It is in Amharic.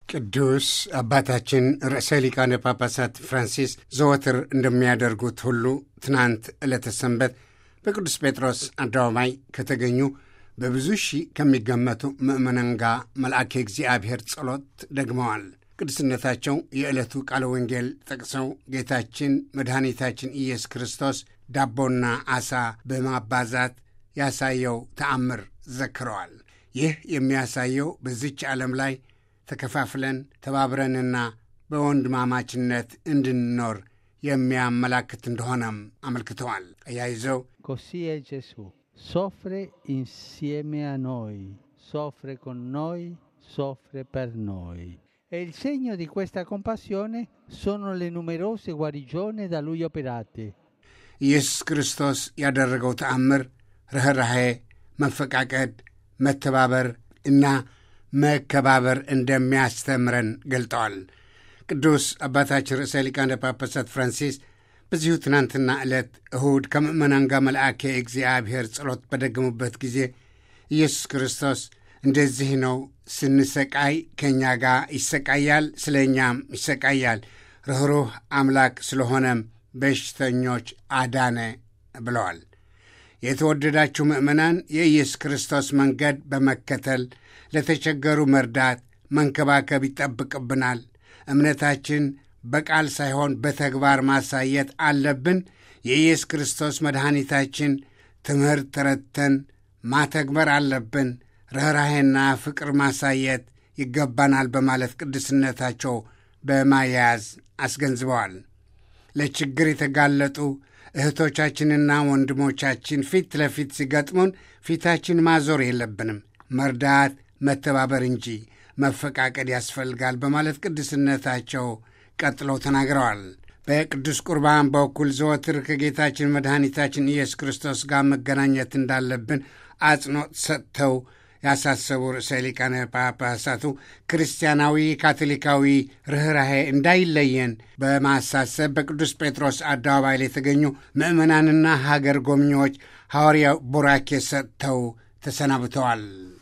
ቅዱስ አባታችን ርዕሰ ሊቃነ ጳጳሳት ፍራንሲስ ዘወትር እንደሚያደርጉት ሁሉ ትናንት ዕለተ ሰንበት በቅዱስ ጴጥሮስ አደባባይ ከተገኙ በብዙ ሺህ ከሚገመቱ ምእመናን ጋር መልአከ እግዚአብሔር ጸሎት ደግመዋል። ቅዱስነታቸው የዕለቱ ቃለ ወንጌል ጠቅሰው ጌታችን መድኃኒታችን ኢየሱስ ክርስቶስ ዳቦና ዓሣ በማባዛት ያሳየው ተአምር ዘክረዋል። ይህ የሚያሳየው በዚች ዓለም ላይ ተከፋፍለን ተባብረንና በወንድማማችነት እንድንኖር የሚያመላክት እንደሆነም አመልክተዋል። አያይዘው Così è Gesù. Soffre insieme a noi, soffre con noi, soffre per noi. E il segno di questa compassione sono le numerose guarigioni da lui operate. ኢየሱስ ክርስቶስ ያደረገው ተአምር ርኅራሄ፣ መፈቃቀድ፣ መተባበር እና መከባበር እንደሚያስተምረን ገልጠዋል። ቅዱስ አባታችን ርዕሰ ሊቃነ ጳጳሳት ፍራንሲስ በዚሁ ትናንትና ዕለት እሁድ ከምእመናን ጋር መልአከ እግዚአብሔር ጸሎት በደገሙበት ጊዜ ኢየሱስ ክርስቶስ እንደዚህ ነው፣ ስንሰቃይ ከእኛ ጋር ይሰቃያል፣ ስለ እኛም ይሰቃያል፣ ርኅሩህ አምላክ ስለሆነም በሽተኞች አዳነ ብለዋል። የተወደዳችሁ ምእመናን የኢየሱስ ክርስቶስ መንገድ በመከተል ለተቸገሩ መርዳት፣ መንከባከብ ይጠብቅብናል። እምነታችን በቃል ሳይሆን በተግባር ማሳየት አለብን። የኢየሱስ ክርስቶስ መድኃኒታችን ትምህርት ተረድተን ማተግበር አለብን። ርኅራሄና ፍቅር ማሳየት ይገባናል በማለት ቅዱስነታቸው በማያያዝ አስገንዝበዋል። ለችግር የተጋለጡ እህቶቻችንና ወንድሞቻችን ፊት ለፊት ሲገጥሙን ፊታችን ማዞር የለብንም። መርዳት፣ መተባበር እንጂ መፈቃቀድ ያስፈልጋል በማለት ቅዱስነታቸው ቀጥለው ተናግረዋል። በቅዱስ ቁርባን በኩል ዘወትር ከጌታችን መድኃኒታችን ኢየሱስ ክርስቶስ ጋር መገናኘት እንዳለብን አጽንኦት ሰጥተው ያሳሰቡ ርዕሰ ሊቃነ ጳጳሳቱ ክርስቲያናዊ ካቶሊካዊ ርኅራሄ እንዳይለየን በማሳሰብ በቅዱስ ጴጥሮስ አደባባይ ላይ የተገኙ ምዕመናንና ሀገር ጎብኚዎች ሐዋርያው ቡራኬ ሰጥተው ተሰናብተዋል።